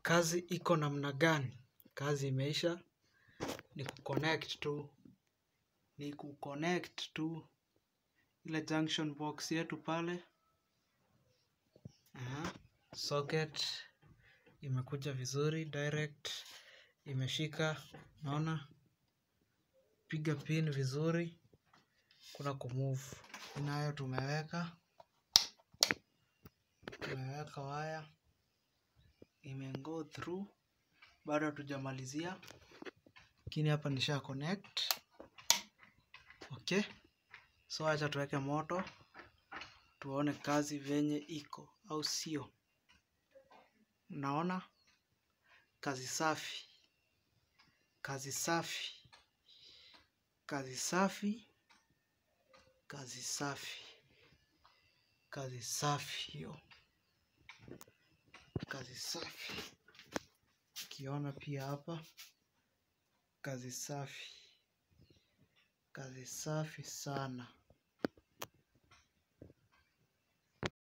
kazi iko namna gani? Kazi imeisha, ni kuconnect tu, ni kuconnect tu ile junction box yetu pale. Aha. Socket imekuja vizuri, direct imeshika, naona piga pin vizuri, kuna kumove. Nayo tumeweka, tumeweka waya imego through, bado hatujamalizia, lakini hapa nisha connect. Okay, so acha tuweke moto tuone kazi venye iko, au sio? Naona kazi safi, kazi safi, kazi safi, kazi safi, kazi safi hiyo, kazi safi. Ukiona pia hapa kazi safi, kazi safi sana.